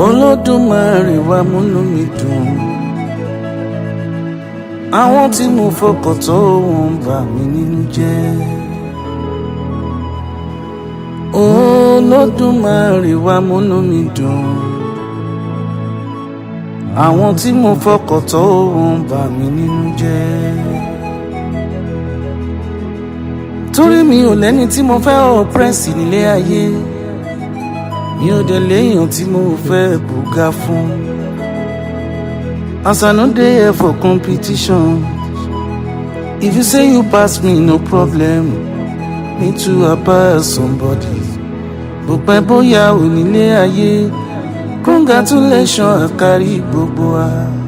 olódùmarè wá múnú mi dùn àwọn tí mo fọkàn tó wọn bà mí nínú jẹ́ olódùmarè wá múnú mi dùn àwọn tí mo fọkàn tó wọn bà mí nínú jẹ́ torí mi ò lẹ́ni tí mo fẹ́ ọ̀pẹ́rẹ́sì nílé ayé mi ò dẹ̀ léèyàn tí mo fẹ́ bùgá fún. As I no dey here for competition, if you say you pass me no problem, me too I pass somebody. Bó pẹ́ bóyá ò nílé ayé, congratulations àkárí gbogbo wa.